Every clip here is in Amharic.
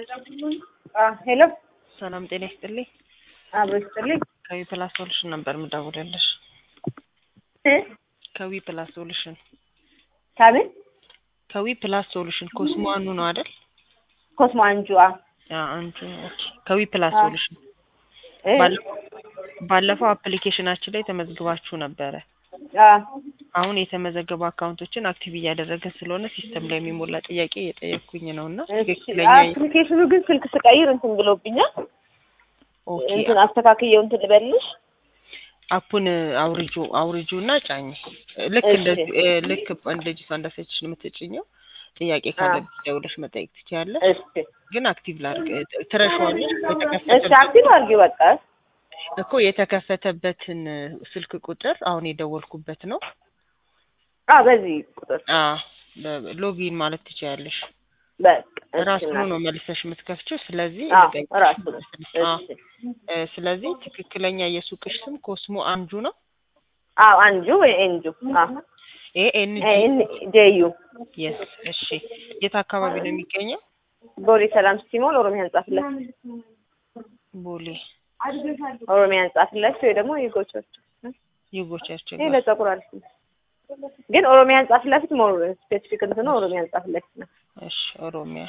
ሄሎ ሰላም ጤና ይስጥልኝ። አብሮ ይስጥልኝ። ከዊ ፕላስ ሶሉሽን ነበር የምደውልልሽ። እ ከዊ ፕላስ ሶሉሽን ከምን ከዊ ፕላስ ሶሉሽን ኮስሞ አኑ ነው አይደል? ኮስሞ አንጁ አ አ አንዱ ኦኬ። ከዊ ፕላስ አ- ሶሉሽን እ ባለፈው ባለፈው አፕሊኬሽናችን ላይ ተመዝግባችሁ ነበረ። አ አሁን የተመዘገቡ አካውንቶችን አክቲቭ እያደረገን ስለሆነ ሲስተም ላይ የሚሞላ ጥያቄ እየጠየቅኩኝ ነው እና እሺ፣ ትክክለኛ አፕሊኬሽኑ ግን ስልክ ስቀይር እንትን ብሎብኛል። ኦኬ እንትን አስተካክየው እንትን ልበልሽ። አፑን አውርጁ አውርጁ እና ጫኝ ልክ እሺ። እንደዚህ እ፣ ልክ እንደዚህ እንዳሰችሽ የምትጭኘው ጥያቄ ካለብሽ ደውለሽ መጠየቅ ትችያለሽ። እሺ ግን አክቲቭ ላድርግ ትረሻዋለሽ። እሺ፣ የተከፈተበት አክቲቭ አድርጊው በቃ። እኮ የተከፈተበትን ስልክ ቁጥር አሁን የደወልኩበት ነው። አ በዚህ ቁጥር አ በ- ሎጊን ማለት ትችያለሽ። በቃ እሺ፣ ራሱ እናቴ። ነው መልሰሽ የምትከፍችው። ስለዚህ አ ልቀይቅ። ራሱ ነው። አ፣ እሺ። እ፣ ስለዚህ ትክክለኛ የሱቅሽ ስም ኮስሞ አንጁ ነው። አዎ አንጁ ወይ ኤንጁ አ ኤ ኤን ጂ ኤን ጄዩ የስ። እሺ የት አካባቢ ነው የሚገኘው? ቦሌ ሰላም ሲሞል ኦሮሚያ ህንጻ ፊት ለፊት ቦሌ ኦሮሚያ ህንጻ ፊት ለፊት ወይ ደግሞ የጎቾች ይጎቻቸው ይሄ ለጸጉር አሪፍ ነው። ግን ኦሮሚያ ህንጻ ፊት ለፊት ሞር ስፔሲፊክ እንትኑ ኦሮሚያ ህንጻ ፊት ለፊት ነው። እሺ ኦሮሚያ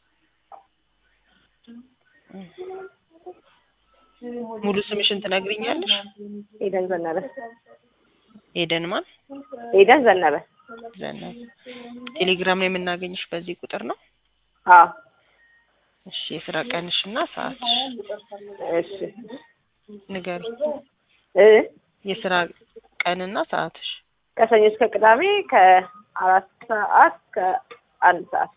ሙሉ ስምሽን ትነግሪኛለሽ? ኤደን ዘነበ ኤደን ማን ኤደን ዘነበ ዘነበ። ቴሌግራም ላይ የምናገኝሽ በዚህ ቁጥር ነው። አዎ እሺ የስራ ቀንሽ እና ሰዓትሽ እሺ ንገሪ። እ የስራ ቀንና ሰዓትሽ ከሰኞ እስከ ቅዳሜ ከአራት ሰዓት ከአንድ ሰዓት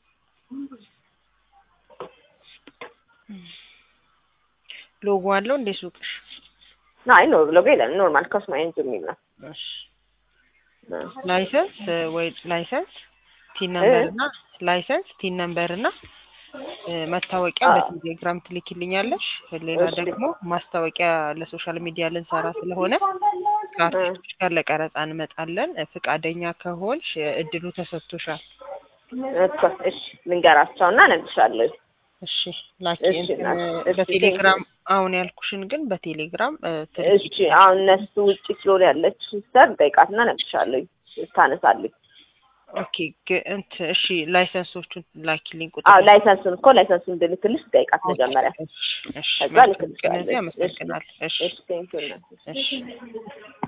ሎጎ አለው እንዴ ሱቅሽ? አይ ኖር ብሎ የለም ኖርማል ኮስሞ ኤንጁ የሚል ነው። እሺ ላይሰንስ እ፣ ወይ ላይሰንስ ቲን ነምበር እና ላይሰንስ ቲን ነምበር እና እ፣ መታወቂያ አዎ። በቴሌግራም ትልኪልኛለሽ። ሌላ እሺ። ደግሞ ማስታወቂያ ለሶሻል ሚዲያ ልንሰራ ስለሆነ ከአርቲስቶች ጋር ለቀረጻ እንመጣለን። እ፣ ፍቃደኛ ከሆንሽ እ፣ እድሉ ተሰጥቶሻል። እኮ እሺ ልንገራቸው እና እነግርሻለሁ። እሺ ላኪ እሺ፣ እንትን ላኪ። እ፣ እሺ፣ በቴሌግራም አሁን ያልኩሽን ግን በቴሌግራም እ፣ እሺ ትልኪ አሁን እነሱ ውጭ ስለሆነ ያለች ሲስተር ጠይቃትና እነግርሻለሁ ታነሳለች። ኦኬ ግ- እንትን እሺ ላይሰንሶቹን ላኪልኝ ቁጥር አዎ ላይሰንሱን እኮ ላይሰንሱን እንድልክልሽ ጠይቃት መጀመሪያ። እሺ ከዛ መልካም ልክልሻለሁ። ቀን። እዚህ አመሰግናለሁ። እሺ እሺ ቴንኪው እናቴ። እሺ